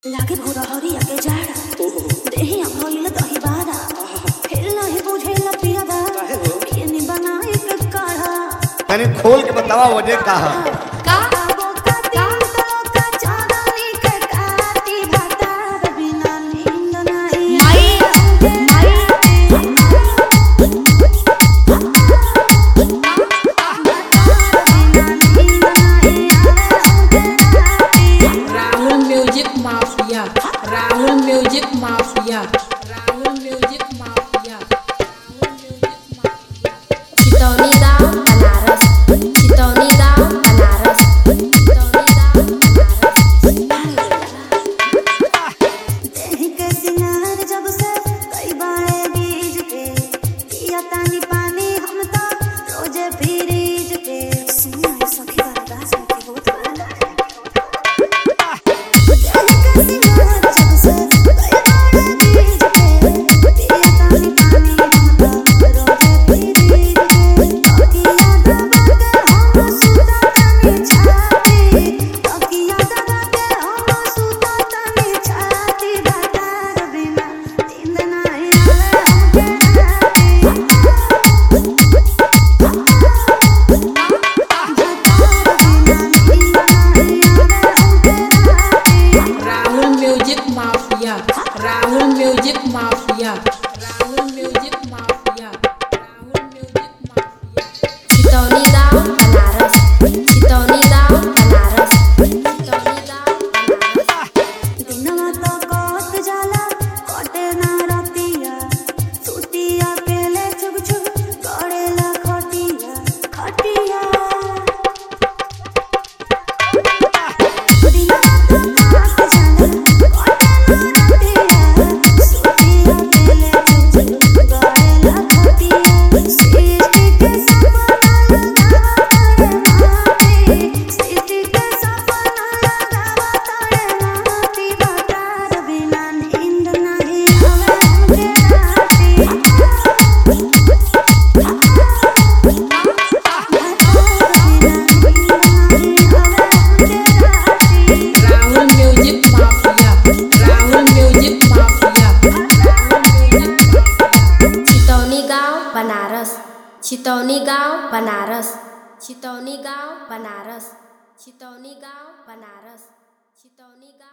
लागे भोरा हरिया के जाड़ा देहिया भइल दही बारा फिर नहीं बुझेल पियादा पियनी बनाई के काढ़ा तनी खोल के बतावा वजह का है का वो का तीन तो का चांदनी के काटी भातार बिना नींद नहीं माई Rahul music mafia Rahul music mafia Rahul music mafia Rahul music mafia Chitauni गाँव बनारस चितौनी गाँव बनारस चितौनी गाँव बनारस देहि के सिंगार जब से कई बारे बीज के पिया तानी पानी हम तो रोजे फ्रीज के सुना है सखी बर्दाश्त में की होत होला देहि के सिंगार जब से कई बारे बीज के पिया तानी पानी हम तो रोजे फ्रीज के तकिया दबा के हम सुता तानी छाती तकिया दबा के हम सुता तानी छाती बातार बिना नींद नहीं आवे हमके Rahul music mafia Rahul music mafia Rahul music mafia Rahul music mafia Chitauni गाँव बनारस चितौनी गाँव बनारस चितौनी गाँव बनारस दिनवा तो कट जाला कटे ना रतिया सुतिया पेले चुग चुग करेला खटिया खटिया दिनवा तो कट जाला कटे ना रतिया सुतिया पेले चुग चुग करेला खटिया सिटी के सपना लगावा तारे माटी सिटी के सपना लगावा तारे माटी बातार बिना नींद नहीं आवे हमके राती Rahul music mafia Rahul music mafia Rahul music mafia Chitauni गाँव बनारस चितौनी गाँव बनारस चितौनी गाँव बनारस चितौनी गाँव बनारस चितौनी गाँव